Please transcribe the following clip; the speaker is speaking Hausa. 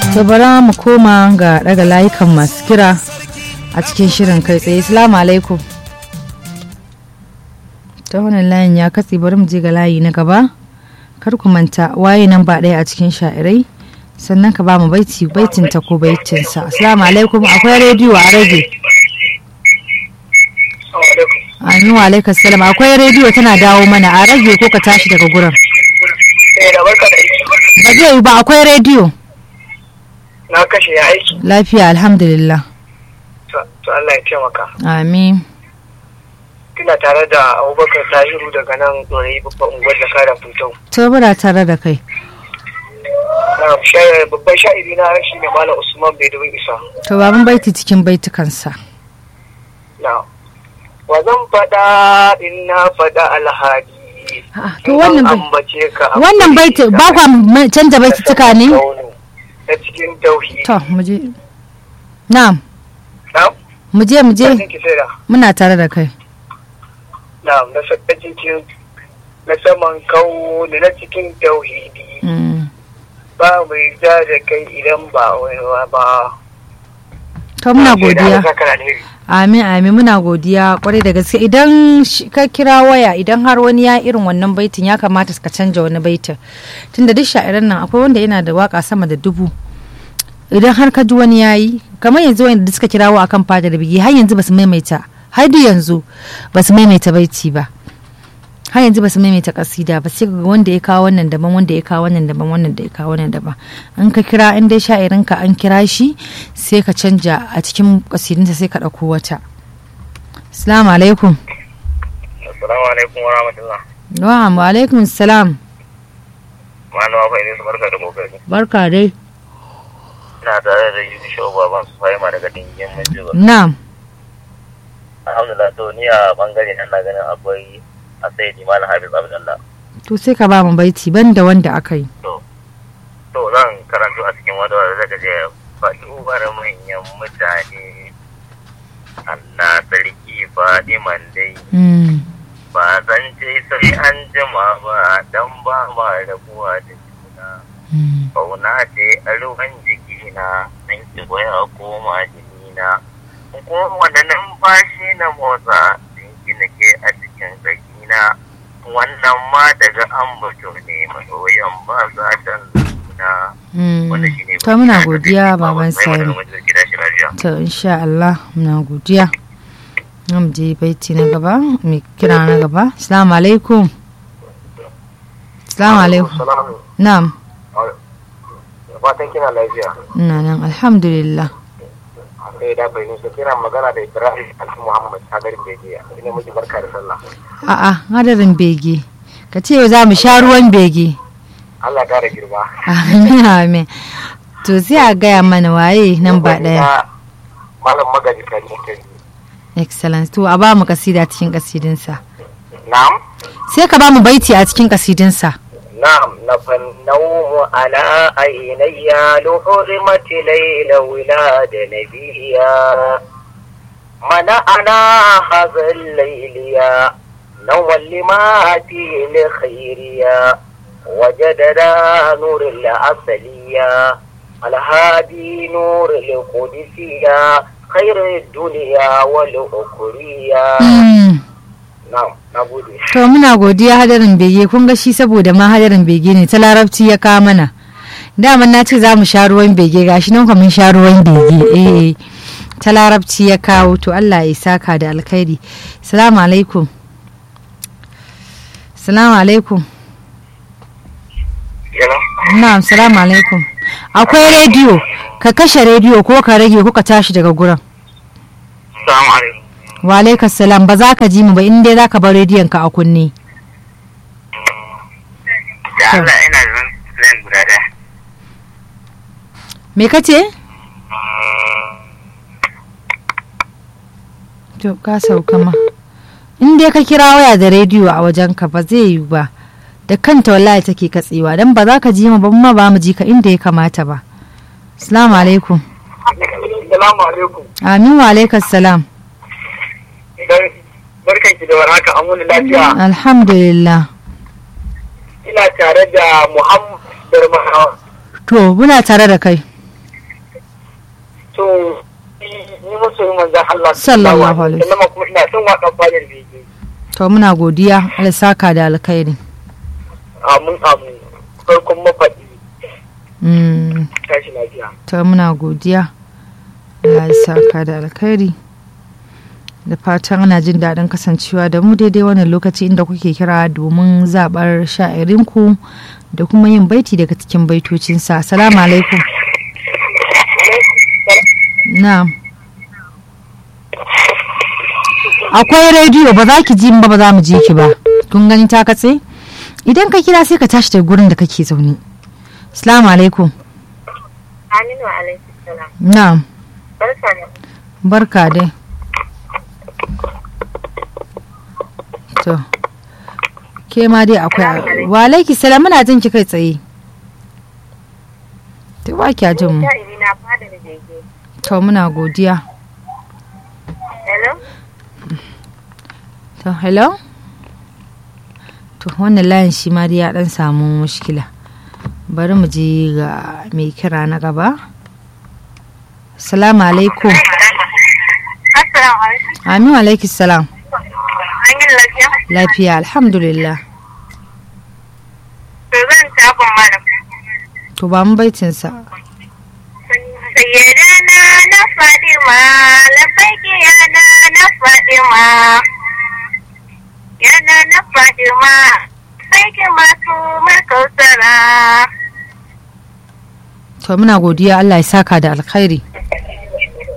to bara mu koma ga daga layukan masu kira a cikin shirin kai tsaye salamu alaikum ta wannan layin ya katse bari mu je ga layi na gaba kar ku manta waye nan ba ɗaya a cikin sha'irai sannan ka ba mu baiti baitin ta ko baitin sa assalamu alaikum akwai rediyo a rage Amin wa alaikum salam akwai rediyo tana dawo mana a rage ko ka tashi daga gurin ba zai yi ba akwai rediyo na kashe ya aiki lafiya alhamdulillah to Allah ya taimaka amin kina tare da abubakar tahiru daga nan ɗorayi babban unguwar da kara futau to bura tare da kai babban sha'iri na shi ne malam usman bai dubin isa to baban baiti cikin baitukansa na wa zan faɗa in na faɗa alhadi to wannan bai- ambace ka wannan baiti ba kwa ma- canja baitutuka ne ta cikin tauhidi to mu je na'am na mu je mu je Kafin ki sai da muna tare da kai na na sa- cikin na saman kawo da na cikin tauhidi Mm. ba mai ja da kai idan ba wani ba to muna Sai da godiya Allah saka da alheri. amin amin muna godiya kwarai da gaske idan shi- ka kira waya idan har wani ya irin wannan baitin ya kamata ka canja wani baitin tunda duk sha'iran nan akwai wanda yana da waka sama da dubu idan har ka ji wani yayi kamar yanzu wanda suka kirawo akan fadar bigi har yanzu basu maimaita har da yanzu basu maimaita baiti ba har yanzu basu maimaita kasida ba sai ga wanda ya kawo wannan daban wanda ya kawo wannan daban wannan da ya kawo wannan daban in ka kira in dai sha'irin ka an kira shi sai ka canja a cikin kasidinsa sai ka ɗauko wata assalamu alaikum Assalamu alaikum wa rahmatullah. wa wa alaikum salam Malama fa ne barka da kokari. barka dai Ina tare da Yusuf Shehu Baban su fahima daga dingin Manjiba. na'am Alhamdulillah to ni a bangare nan na ganin akwai a sai di Malam Hafiz Abdullah. to sai ka ba mu baiti banda wanda aka yi To to zan karanto a cikin wata wadda zaka je faɗi ubar manyan mutane. Allah sarki Fadiman dai Mm. ba zan ce sai an jima ba dan ba ma rabuwa da juna. Mm. Fauna ce a ruwan jikina, nan ki ya koma jinina. Kowane numfashi na motsa, jinki nake a cikin tsakina. Wannan ma daga ambato ne masoyan ba za ta nuna. Mm. Wannan shine to muna bayani da godiya take ba baban wai sani magana wanda gida shi lafiya. to insha Allah muna godiya Zan je baiti na gaba mai kira na gaba assalamu alaikum assalamu alaikum Salamu. na'am Fatan kina lafiya. ina nan alhamdulillah Sai da bai nusa kina magana da Ibrahim Alfi Muhammad Sagarin Bejiya. Ina miki barka da sallah. a'a hadarin bege ka ce za mu sha ruwan bege Allah ya kara girma. amin amin to sai a gaya mana waye nan ba daya Malam Magaji kan yi excellence to a ba mu kasida cikin kasidinsa Na'am. sai ka ba mu baiti a cikin kasidinsa نعم نفى النوم على عيني لحرمة ليل ولاد نبيا منعنا هذا الليل يا نوم لما فيه لخير يا وجدنا نور الأصلية الهادي نور القدسية خير الدنيا والأخرية نعم نقول to muna godiya hadarin bege kun ga shi saboda ma hadarin bege ne ta larabci ya kawo mana daman na ce za mu sha ruwan bege gashi nan kuma mun sha ruwan bege eh ta larabci ya kawo to Allah ya saka da alkhairi salamu alaikum salamu alaikum na'am salamu alaikum akwai rediyo ka kashe rediyo ko ka rage ko ka tashi daga gurin السلام عليكم wa alaikas salam ba za ka ji mu ba in dai za ka bar rediyon ka a kunne da Allah ina da zan guda ɗaya. me ka ce to ka sauka ma in dai ka kira waya da rediyo a wajen ka ba zai yi ba da kanta wallahi take katsewa dan ba za ka ji mu ba ma ba mu ji ka inda ya kamata ba assalamu alaikum Salamu alaikum. amin wa alaikas salam Barkan ki da warhaka an wani lafiya. alhamdulillah Ina tare da Muhammad Darmanawa. to muna tare da kai to ni masoyin manzan Allah Sallallahu alaihi wasallam kuma ina son waƙar fadar bege to muna godiya Allah saka da alkhairi amin amin farkon mafaɗi Mm, tashi lafiya to muna godiya Allah ya saka da alkhairi da fatan ana jin daɗin kasancewa da mu daidai wannan lokaci inda kuke kira domin zaɓar sha'irinku da kuma yin baiti daga cikin baitocinsa assalamu alaikum na'am akwai rediyo ba za ki ji ba ba za mu ji ki ba kun gani ta katse idan ka kira sai ka tashi daga gurin da kake zaune assalamu alaikum Aminu alaihi salam na'am barka da barka dai to ke ma dai akwai wa alaiki salam muna jin ki kai tsaye to ba kya jin mu sha'iri na fadar bege to muna godiya hello to hello to wannan layin shi ma dai ya dan samu mushkila bari mu je ga mai kira na gaba assalamu alaikum assalamu alaikum amin wa alaiki salam an yi lafiya lafiya alhamdulillah to zan tafin malam to ba mu baitinsa sayyadana na fadima labaiki yana na fadima yana na fadima baiki masu markausara to muna godiya Allah ya saka da alkhairi